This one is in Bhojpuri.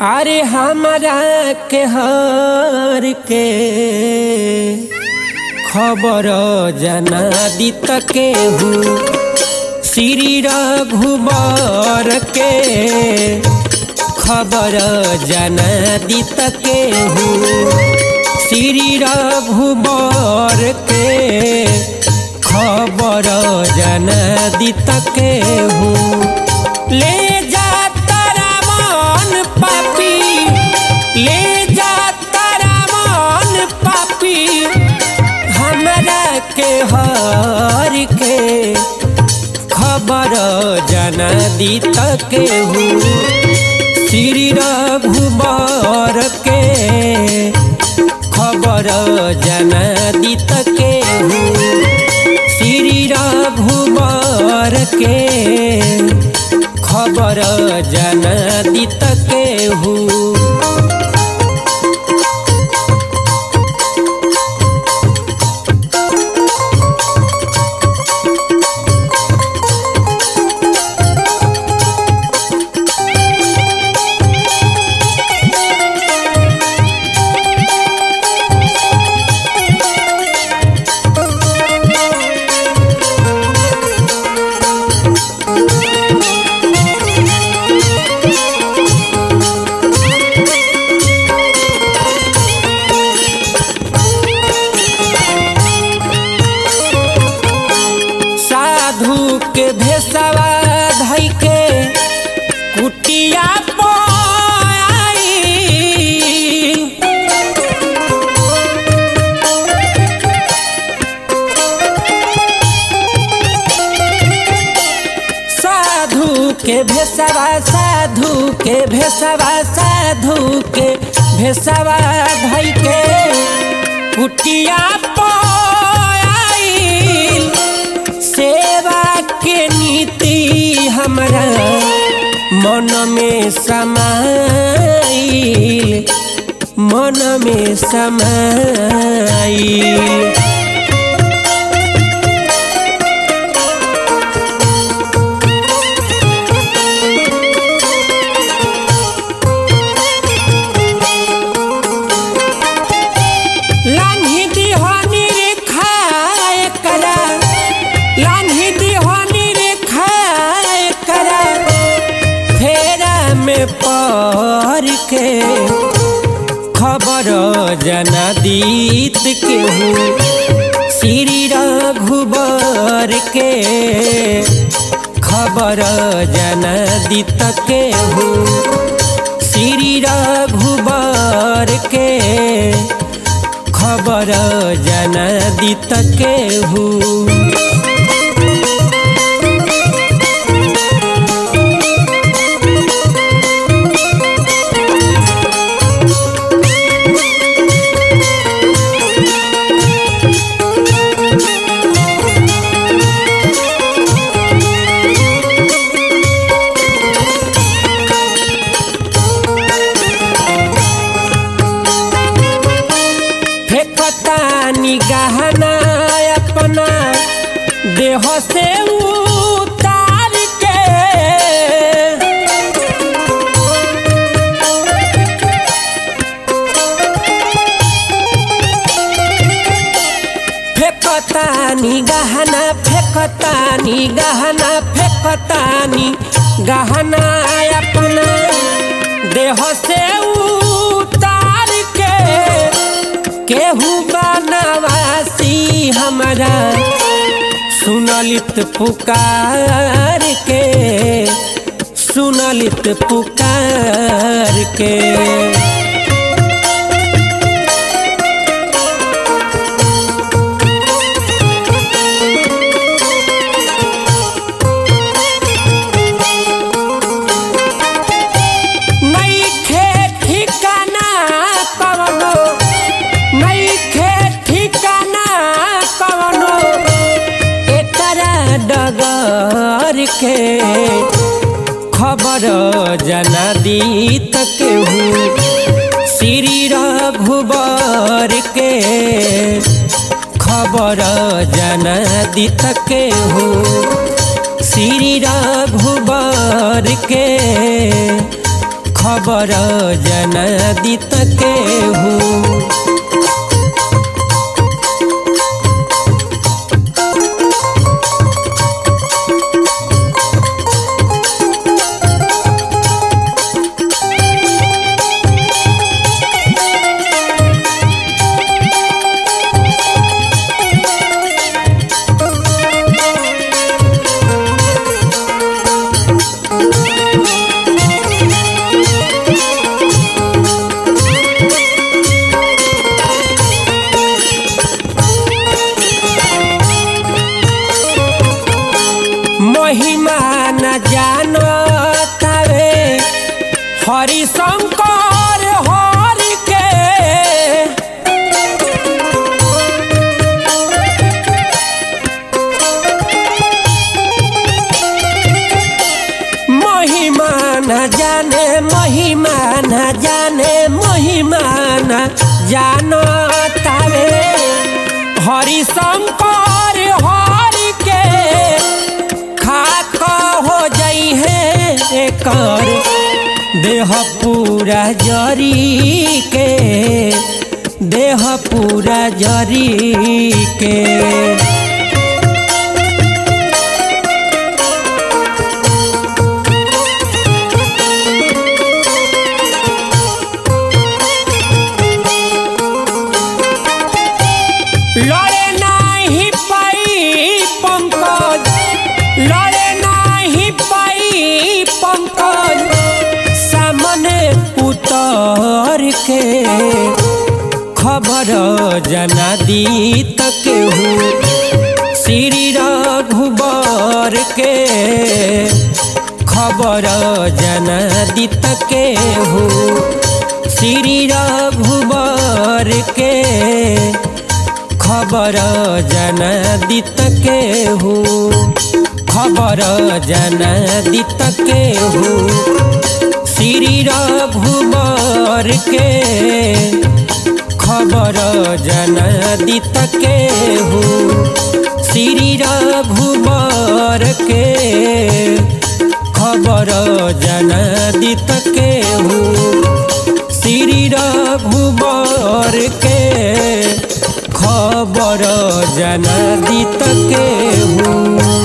अरे हमरा के हर के खबर जना दित के हूँ श्री रघुबर के खबर जना दित के हूँ श्री रघुबर के खबर जना दित के हूँ ले जा तारा मन पापी ले जा तारा मन पापी हमरा के हर के खबर जना दित के हूँ श्री रघुबर के खबर जना दित के हूँ श्री रघुबर के खबर जना दित के हूँ साधु के भेसवा धई के कुटिया पाई साधु के भेसवा साधु के भेसवा साधु के भेसवा धई के कुटिया पाई सेवा के नीति हमरा मन में समाइल मन में समाइल लान्ही दिहानी रे खाए करा लान्ही दिहानी रे खाए करा फेरा में पड़ के खबर जना दीत के हूँ श्री रघुबर के खबर जना दीत के हूँ श्री रघुबर के खबर जना दित के हूँ फेंकता निगहना अपना देह से उतार के फेंकता निगहना फेंकता निगहना फेंकता निगहना अपना देह से उतार के केहू बनवासी हमरा सुनलित पुकार के सुनलित पुकार के नइखे ठिकाना कवनो नइखे ठिकाना कवनो एकरा डगर के खबर जना दीत के हूँ श्री रघुबर के खबर जना दित के हूँ श्री रघुबर के खबर जनादित के हूँ महिमा न जानो तारे हरि शंकर हरि के महिमा न जाने महिमा न जाने महिमा न जानो तारे हरि शंकर हरि के खाक हो जई है एकर देह पूरा जरी के देह पूरा जरी के लड़े नाही पाई पंकज लड़े नाही पाई पंकज सामने उतर के खबर जना दी तक हूँ श्री रघुबर के खबर जना दी तक हूँ श्री रघुबर के खबर जनादित के हूँ खबर जनादित के हूँ श्री रघुबर के खबर जनादित के हूँ श्री रघुबर के खबर जनादित के हूँ श्री रघुबर के खबर जनादित के हूँ